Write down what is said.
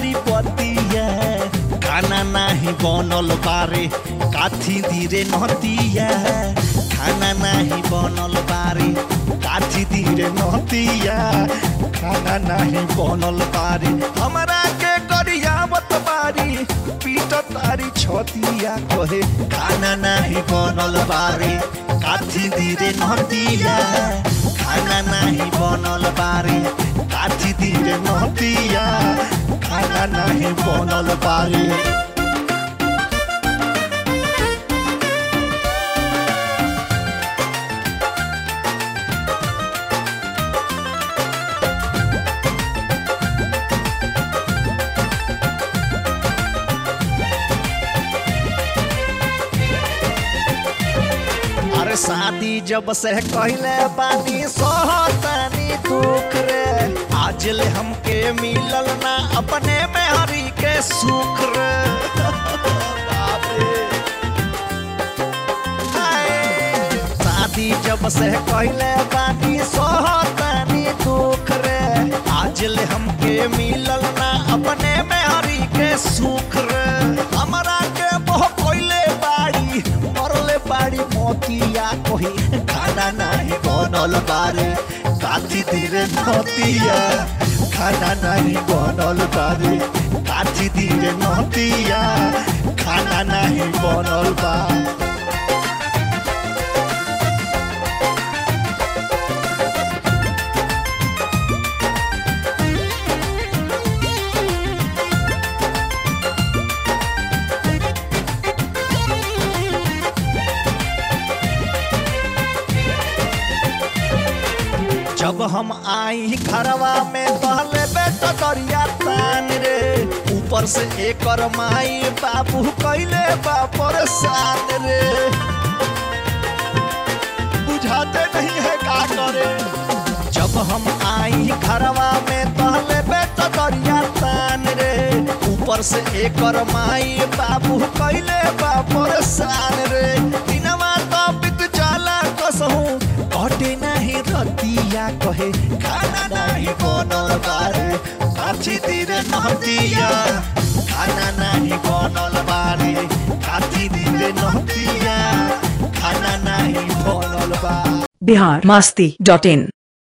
तारी पतिया खाना नाही बनल बारे काथी धीरे नतिया खाना नाही बनल बारे काथी धीरे नतिया खाना नाही बनल बारे हमरा के गरियावत बारी पीट तारी छतिया कहे खाना नाही बनल बारे काथी धीरे नतिया खाना नाही बनल बारे काथी धीरे नतिया खाना नाही बनल बारे अरे शादी जब से कहले बानी सोहतानी दुख रे आज ले हमके मिलल ना अपने में हरी के सुख रे बाप रे। हाय। शादी जब से कहले बानी सोहतानी दुख रे आज ले हमके मिलल ना अपने में हरी के सुख रे हमरा के बहु कोइले बाड़ी मरले बाड़ी मोतिया कोही खाना नाही बनल बारे काथी धीरे नतिया खाना नाही बनल बारे काथी धीरे नतिया खाना नाही बनल बा जब हम आई घरवा में पहले बेटा करिया तान रे ऊपर से एकर माई बाबू कैले बापर सान रे बुझाते नहीं है का करे जब हम आई घरवा में पहले बेटा करिया तान रे ऊपर से एकर माई बाबू कैले बापर सान रे दिनवा तो बीत जाला कसहूं कटे नाही रतिया कहे खाना नाही बनल बारे काठी दिरे नहतिया खाना नाही बनल बारे काठी दिरे नहतिया खाना नाही बनल बा बिहार मास्ती डॉट इन